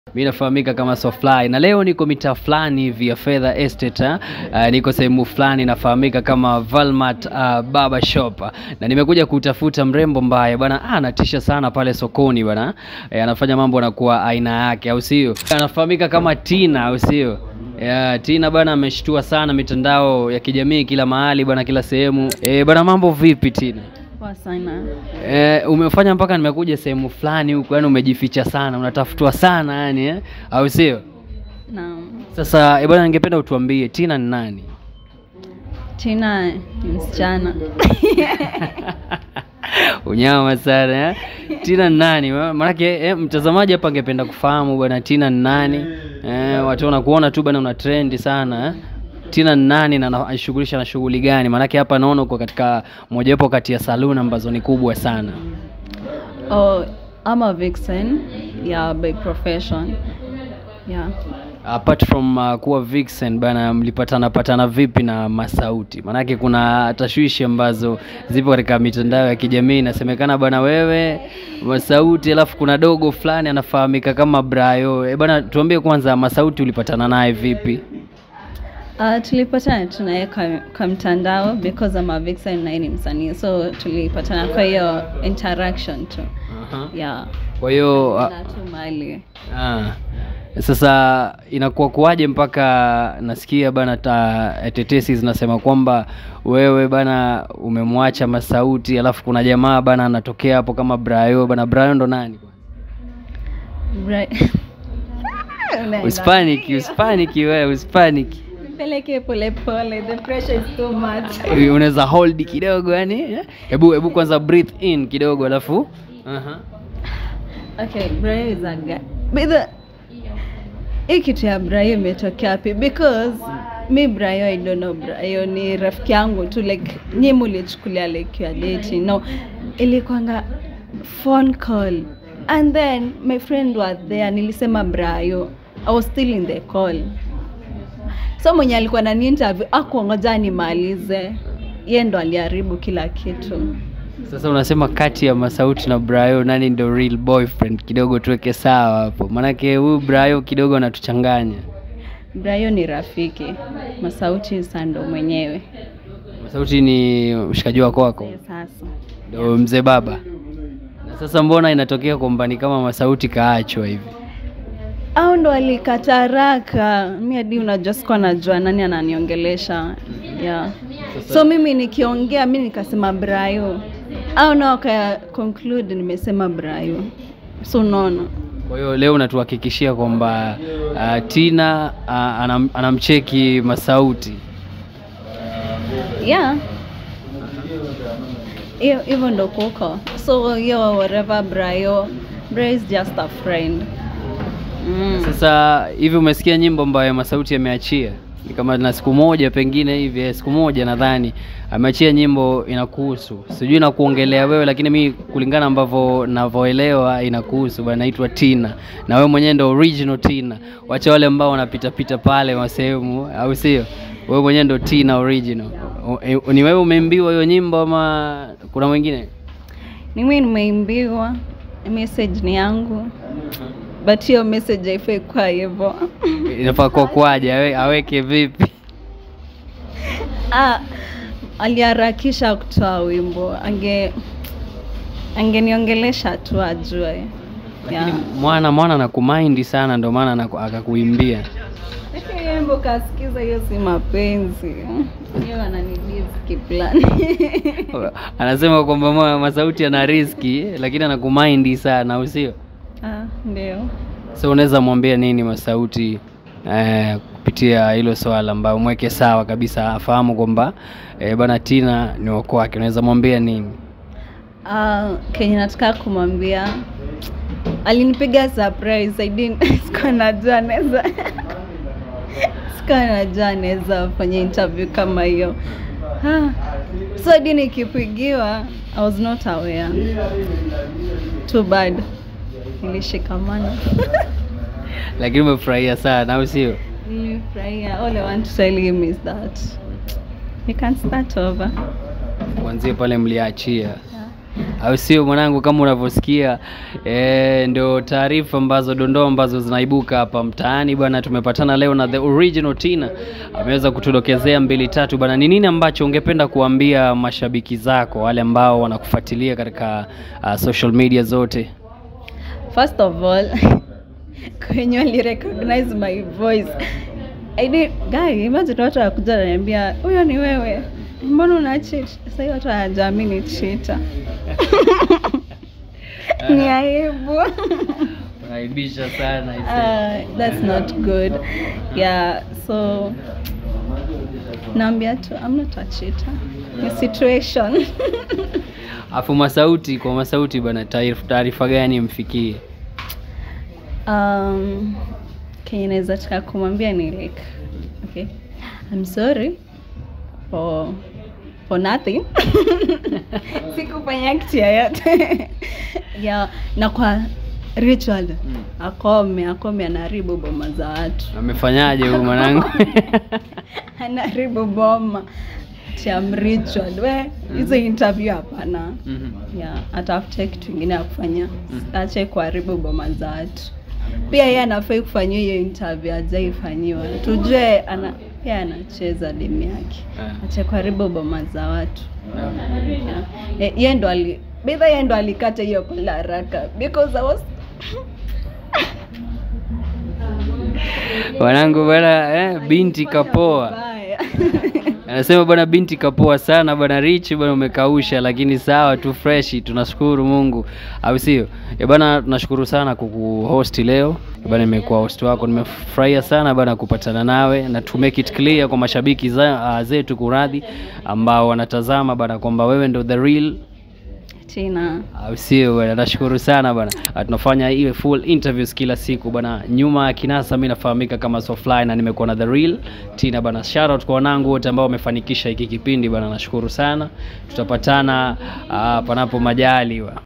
Mi nafahamika kama Sofly na leo niko mitaa fulani hivi ya Fedha Estate eh. Uh, niko sehemu fulani nafahamika kama Valmart uh, Barber Shop na nimekuja kutafuta mrembo mbaya bwana, ah, anatisha sana pale sokoni bwana eh, anafanya mambo anakuwa aina yake, au sio? Anafahamika kama Tina, au sio? Yeah, Tina bwana ameshtua sana mitandao ya kijamii kila mahali bwana, kila sehemu eh, bwana, mambo vipi Tina? Poa sana. Eh, umefanya mpaka nimekuja sehemu fulani huko, yani umejificha sana, unatafutwa sana yani eh? au sio? Naam. Sasa eh, bwana, ningependa utuambie Tina ni nani? Tina ni msichana. Unyama sana eh? Tina ni nani? Ma- Maanake eh, mtazamaji hapa angependa kufahamu bwana Tina ni nani? Eh, watu wanakuona tu bwana una trendi sana eh? Tina ni nani na anashughulisha na shughuli gani? Maanake hapa naona uko katika mojawapo kati ya saloon ambazo ni kubwa sana. Oh, I'm a vixen. Yeah, by profession. Yeah. Apart from uh, kuwa vixen bana, mlipatana patana vipi na Masauti? Maanake kuna tashwishi ambazo zipo katika mitandao ya kijamii, inasemekana bana wewe Masauti, alafu kuna dogo fulani anafahamika kama Brayo. E bana, tuambie kwanza Masauti ulipatana naye vipi? Uh, tulipatana tunaye kwa, kwa mtandao because I'm a vixen na yeye ni msanii. So tulipatana kwa hiyo interaction tu. Yeah. Kwa hiyo uh, Na tu mali. Ah. Sasa inakuwa kuwaje mpaka nasikia bana ta, tetesi zinasema kwamba wewe bana umemwacha Masauti, alafu kuna jamaa bana anatokea hapo kama Brayo bana. Brayo ndo nani? Right. Unaenda. Uspaniki, uspaniki wewe, uspaniki. Nipeleke pole pole. The pressure is too much. Unaweza hold kidogo yani. eh? Hebu hebu kwanza breathe in kidogo alafu Aha. Okay, Brayo is a guy. But the hii kitu ya Brayo imetokea wapi? Because mi Brayo I don't know Brayo ni rafiki yangu tu like nyi mulichukulia like you are dating. No, ilikuanga phone call and then my friend was there, nilisema Brayo. I was still in the call. So mwenye alikuwa nani interview akuongoja nimalize, yeye ndo aliharibu kila kitu. Sasa unasema kati ya Masauti na Brayo nani ndo real boyfriend? Kidogo tuweke sawa hapo, maanake huyu Brayo kidogo anatuchanganya. Brayo ni rafiki, Masauti sando mwenyewe. Masauti ni mshikaji wako wako, Eh, Sasa ndo mzee baba. Na sasa mbona inatokea kwamba ni kama Masauti kaachwa hivi? au ndo alikataraka mi hadi unajua sikuwa najua nani ananiongelesha yeah. so mimi nikiongea mi nikasema Brayo au nao waka conclude nimesema Brayo so unaona Kwa hiyo leo unatuhakikishia kwamba uh, Tina uh, anam, anamcheki Masauti. yeah hiyo hivyo ndo kuko so hiyo whatever Brayo Brayo is just a friend mm. Sasa hivi umesikia nyimbo ambayo Masauti ameachia? Ni kama na siku moja pengine hivi, eh, siku moja nadhani ameachia nyimbo inakuhusu, sijui inakuongelea wewe, lakini mi kulingana ambavyo navyoelewa inakuhusu bwana, inaitwa Tina na wewe mwenyewe ndo original Tina. Wacha wale ambao wanapita pita pale masehemu, au sio? Wewe mwenyewe ndo Tina original. O- e- Ni wewe umeimbiwa hiyo nyimbo ama kuna mwingine? ni mimi nimeimbiwa message ni yangu but hiyo message haifai kuwa hivyo Inafaa kwa kwaje, awe, aweke vipi? Ah, aliharakisha kutoa wimbo, ange angeniongelesha tu ajue. Yeah. Lakini mwana mwana anakumaindi sana, ndio maana anaku- akakuimbia. Lakini hiyo wimbo kasikiza, hiyo si mapenzi, hiyo ananidiski plan Anasema kwamba ma- Masauti ana riski, lakini anakumaindi sana, au sio? ah, ndio. So unaweza mwambia nini Masauti eh, kupitia hilo swala ambayo mweke sawa kabisa, afahamu kwamba eh, bwana Tina ni wako wake. Unaweza mwambia nini? Ah, kenye nataka kumwambia alinipiga surprise. I didn't sikuwa najua anaweza sikuwa najua anaweza fanya interview kama hiyo. Ah, so hadi nikipigiwa I was not aware. Too bad. Nilishikamana. Lakini umefurahia sana, au sio? Nilifurahia. All I want to tell him is that we can start over. Kuanzia pale mliachia. Yeah. au sio mwanangu? Kama unavyosikia eh, ndio taarifa ambazo dondoo ambazo zinaibuka hapa mtaani bwana. Tumepatana leo na the original Tina, ameweza kutudokezea mbili tatu bwana. Ni nini ambacho ungependa kuambia mashabiki zako wale ambao wanakufuatilia katika uh, social media zote? First of all, kwenye wali recognize my voice. I did, guy, imagine watu wakuja wananiambia huyo ni wewe, mbona una cheat? Sasa hiyo watu hawajaamini cheater. ni aibu. Unaibisha sana uh, that's not good. Yeah, so naambia tu I'm not a cheater. Ni situation. Afu Masauti, kwa Masauti bwana, taarif- taarifa gani mfikie? um, kenye naweza taka kumwambia ni like okay I'm sorry for for nothing sikufanya kitu yoyote yeah, na kwa Richard akome akome anaharibu boma za watu Amefanyaje huyu mwanangu? anaharibu boma cham Richard we hizo interview hapana Mhm. yeah, atafute kitu ingine ya kufanya ache kuharibu boma za watu pia yeye anafai kufanyia hiyo interview ajaifanyiwa tujue ana pia anacheza demu yake Ah. ache kuharibu boma za watu yeah. Ye- yeye ndo ali bidha yeye ndo alikata hiyo pala haraka because I was Wanangu bwana eh, binti kapoa. Vibaya. Anasema bwana binti kapoa sana bwana Rich bwana umekausha lakini sawa tu freshi tunashukuru Mungu. Au sio? Eh bwana tunashukuru sana kukuhost leo. Eh bwana nimekuwa host wako nimefurahia sana bwana kupatana nawe na to make it clear kwa mashabiki za, uh, zetu kuradhi ambao wanatazama bwana kwamba wewe ndo the real Tina au sio bwana nashukuru sana bwana Ah, tunafanya iwe full interviews kila siku bwana nyuma ya kinasa mi nafahamika kama Sofly na nimekuwa na the real Tina bwana shout out kwa wanangu wote ambao wamefanikisha hiki kipindi bwana nashukuru sana tutapatana ah, panapo majaliwa